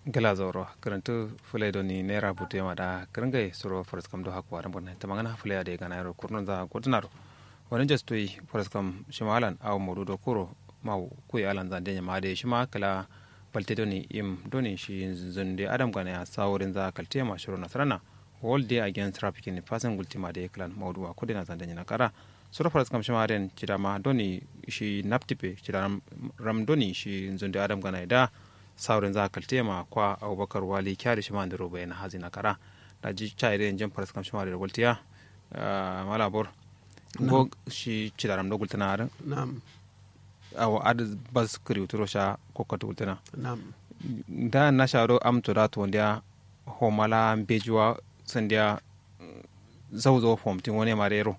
gala zoro karantu fulai doni naira butu yama da karangai suro faras kam do hakwa ran bonne tamangana fulai da gana yaro kurnon za godnaro wani just toy faras kam shimalan aw modu do kuro maw kuy alan za denya ma de shima kala balte doni im doni shi zunde adam gana ya saworin za kalte ma shiro nasrana all day against trafficking in fasan gultima de klan mawdu wa kudina za denya na kara suro faras kam shimaren cidama doni shi naptipe cidaram ram doni shi zunde adam gana da saurin za kaltema kwa abubakar wali kyari shi mandiro bai na hazi na kara da ji cha ire jin faras kam shima da gultiya malabor go shi cidaram do gultana ar Naam. aw ad bas kri uturo sha kokko gultana Naam. da na sharo am to da to ndia ho mala bejuwa sandia zawzo fom tin woni marero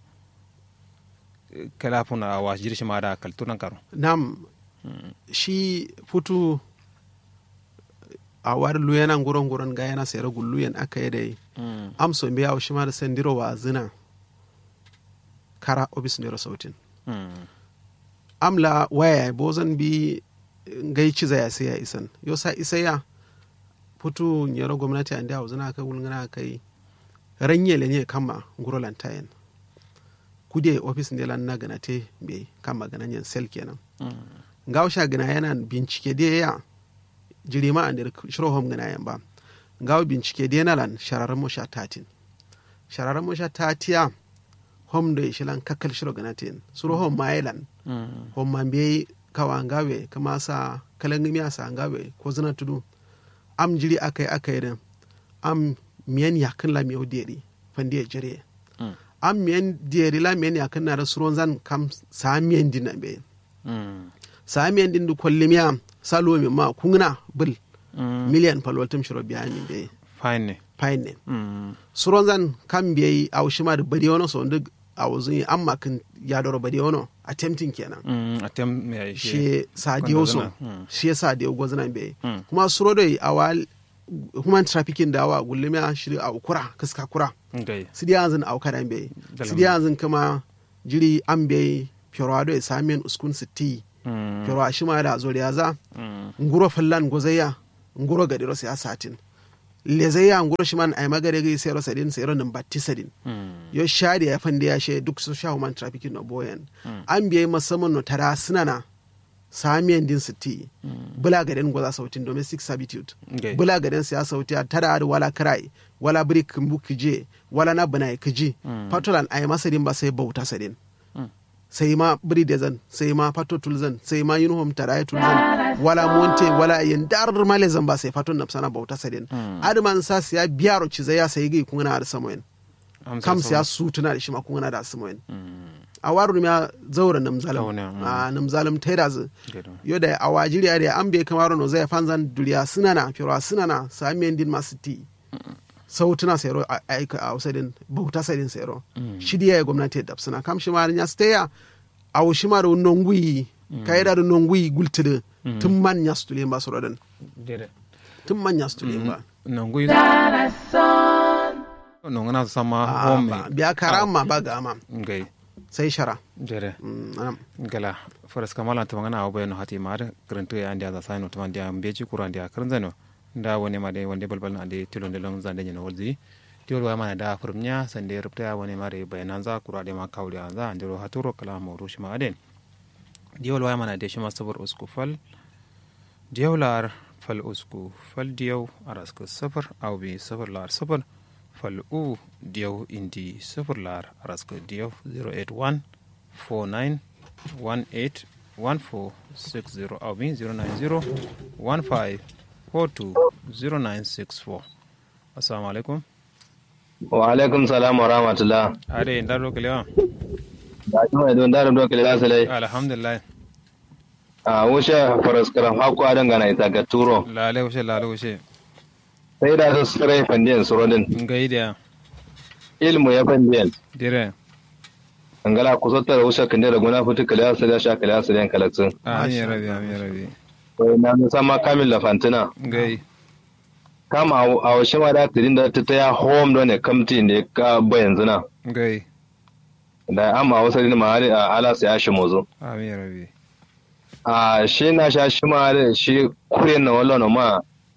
kala funa wa jirshi ma da kaltunan karo Naam. Shi futu a war luyana nguron nguron ga yana sayar gulluyen aka yi dai am so biya shi ma da sandiro wa zina kara obis ne sautin amla waya bozan bi ngai ciza ya sai ya isan yo sa isa ya futu nyero gwamnati ande a zina ka gulngana kai ranye lenye kama nguro lantayen kude ofis ne lan na gana te be kama gananyen sel kenan ngaw sha gana yana bincike da ya jirima an da shiro hom gana yan ba ngaw bincike da yana lan shararan mo sha tatin shararan mo sha tatiya hom da shi lan kakkal shiro gana ten suro hom ma lan hom man be kawa ngawe kama sa kalangimi asa ngawe ko zina tudu am jiri akai akai da am miyan yakin la miyo deri fandi jire am miyan deri la miyan yakin na da suron zan kam sa miyan dinan be sa miyan din du kollimiya salo mi ma kungna bil miliyan palwaltum shiro biya mi be fine ne fine ne suron zan kam biyi a shima da bari wani so duk a wuzun amma kan ya doro bari wani attempting kenan atem me shi sa diyo so Mm. shi ya sa diyo gwazana be Mm. kuma suro da awa human trafficking da awa gullimiya shi a kura kaska kura ngai sidi yanzu a kada be Dalam. sidi yanzu kuma jiri an be fiorado ya samiyan uskun sitti Mm. fioro a shima da zoriya za Mm. nguro fallan gozaya nguro gadiro sai asatin lezaya nguro shiman ay magare gai sai ro sadin sai ro nan batti sadin Mm. yo shari ya fande ya she duk su sha human trafficking no boyan an biye musamman no tara sinana samiyan din sitti bula gaden goza sautin domestic servitude ngai bula gaden siya sauti a tara da wala karai wala biri kimbu kije wala na bana kiji patolan ay masadin ba sai bauta sadin Mm. sai ma biri da zan sai ma fato tulzan sai ma uniform taraye tulzan wala monte wala yin dar male zan ba sai fato napsana bauta sadin adman sa siya biyaro ciza ya sai gai kun na da samoyin Amsa kam sama. siya su tuna da shi ma kun na da samoyin Mm. a waru ya zaura namzalam Zaune, mm. a namzalam taida zu Gado. yo da a wajiriya da an bai kamar no zai fanzan duriya sunana firo sunana samiyan din masu ti sautuna sayro a aika a usadin bauta sadin sayro shidiya ya gwamnati da suna kam shi marin ya staya a wushi ma da nongui kai da nongui gultide tun man ya stule ba su rodan Dere. tun man ya stule ba nongui nongana sama Ah, home ba- biya karama ba ga ama ngai sai shara dere Mm, anam. gala faras kamala ta magana abu bayanu hati mar karantu ya andi za saino to mandia mbeji kura andi karanzano nda woni ma de wonde balbal andi tilonde long zande nyina wolzi tiwol wa mana da furmnya sande rupta ya woni mare bayananza kura de ma kawli anza andiro haturo kala mawru shima aden diwol wa mana de shima sabur usku fal diyawlar fal usku fal diyaw araska safar aw bi safar lar safar fal u diyaw indi safar lar araska diyaw 081 49 18 1460 aw bi 090 15 42 0964 assalamu alaikum wa alaikum salam wa rahmatullah are ndaro kelewa da kuma don da do kele lasale alhamdulillah a wuce faras karam hako adan gana ita ga turo lale wushe lale wushe sai da su sare fandiyan surodin ngaidiya ilmu ya fandiyan dire angala ku sotta da wuce kande da guna fitu kele lasale sha kele lasale kalaksin amin rabi amin rabi sai na musamman kamil la fantina ngai kama a washe ma da tirin da ta ya home don ne kamti ne ka bayan zina ngai da amma wasu ne ma a ala sai ya shi mozo amin rabi a shi na sha shi ma da shi kure na wallo ma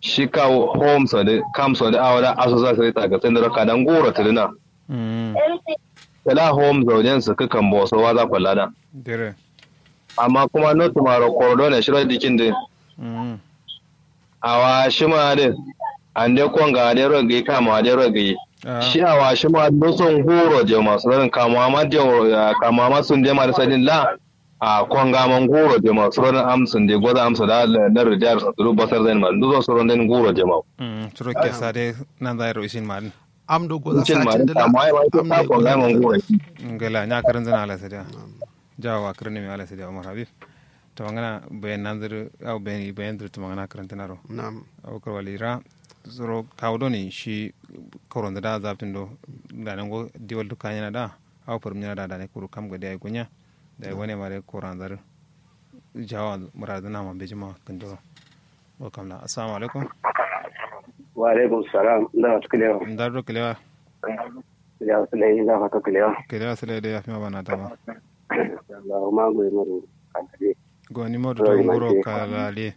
shi ka home so da kam so da awada asusa sai ta ga tindira ka dan goro tilina mm kala home zaujen su kakan boso wa za kwalla da dire amma kuma no tumaro kordo ne shiro dikin din mm awa shi ma din an de konga de rogi kama de rogi ah shi awa shi ma do son horo je masu ran kama ma de kama ma sun de ma da sadin la a konga man goro je masu ran amsun de goza amsa da na rijar su duru basar zai ma duzo su ran den goro je ma mm turo ke sade nan da ro isin man am do goza cin ma satin da amma ai ma am ta ne konga man goro ngala nya karan zana ala sada jawa karan mi ala sada umar habib to ngana bayan nanzir au bayan bayan dir to ngana karan tanaro na'am au karwalira zoro kawdo ni shi koronda da zaptin do da nan go diwal du kanya da au parum nya da da ne kuru kam ga dai gunya da wani mare korandar jawa muradana ma bejima kando wa kamla assalamu alaikum wa alaikum salam da wasu kilewa ndar do kelewa da wasu lai da fata kilewa kelewa sele de yafi ma bana tama da ma goyi maru kantare go ni modu to ngoro kala le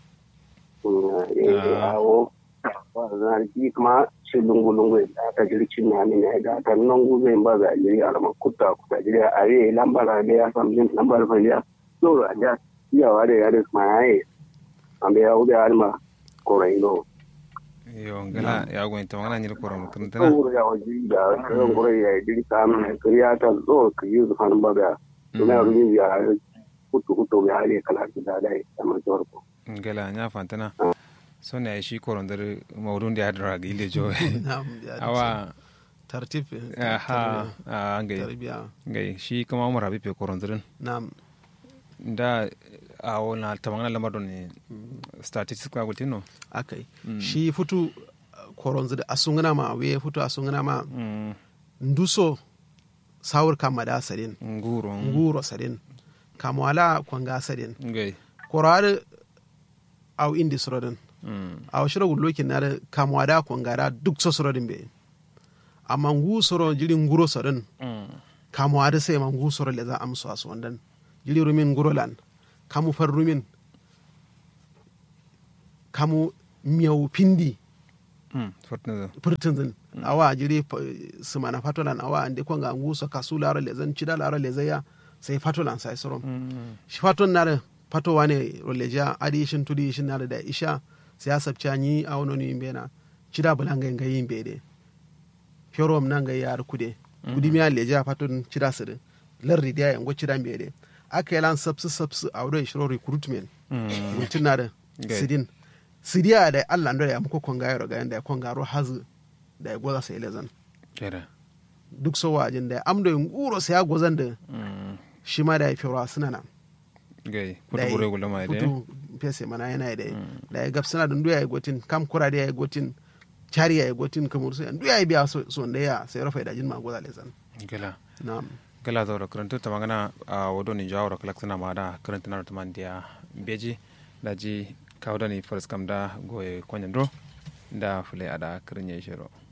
awo wannan ji kuma shi lungu lungu da ta jirci na ne ne da ta nan gube ba ga jiri alama kutta kutta jiri a yi lambar da ya samu jin lambar fa ya so a da ya ware ya da kuma yayi ambe ya ube alma korai no yo ngala ya go to ngana nyir korom kun tana ko ya waji da kan korai ya jiri kam kariya ta zo ka yi zuwa ba ga kuma rumin ya kutu kutu ya ne kala da dai amma jorko ngala nya fantana so ne shi korondar maudun da ya dara ga ile jo na'am ya da awa tartib aha a ngai tarbiya ngai shi kuma umar habib ya korondarin na'am da a wona tamangana lamar don ne statistics ka gutino akai shi futu koronzu da asungana ma we futu asungana ma mm nduso sawur kama da sadin nguro nguro sadin kamwala kwanga sadin ngai korare au indi sorodin mm a shiro lokin na da kamwa da kwanga da duk so sorodin be amma ngu soro jiri nguro sorodin mm kamwa da sai ma ngu soro le za amso aso wandan jiri rumin nguro lan kamu far rumin kamu miyau pindi mm fortuna purtinzin awa jiri p- sumana fatolan awa ande kwanga ngu so kasu lara le zan cida lara le zaya sai fatolan sai sorom mm shi faton na da fato wane roleja adi shin tudi shin na da isha siyasa chanyi a wono ni mbena chida bulanga nga yimbe de fiorom na nga yar kude kudi mi leja faton chida sede larri dia yango chida mbe de aka yalan sabsu sabsu a wodo shiro recruitment mm mutin na da Okay. sidin sidiya da Allah ndo ya muko konga yaro ga yanda ya konga ro hazu da ya goza sai lezan kera duk so wajin da amdo nguro sai ya gozan da mm shi ma da ya fiora suna nan ngai da futu bure gulo mai de futu pese mana yana da da ya gab suna da nduya ya gotin kam kura da ya gotin chari ya gotin kamar su nduya ya biya so so da ya sai rafa da jin ma goza lezan ngala na'am gala zaura karanta ta magana a wado ni jawara kalak suna ma da karanta na ta mandiya beji da ji kawo da ni faris kam da goye kwanyan do da fule a da karin ya shiro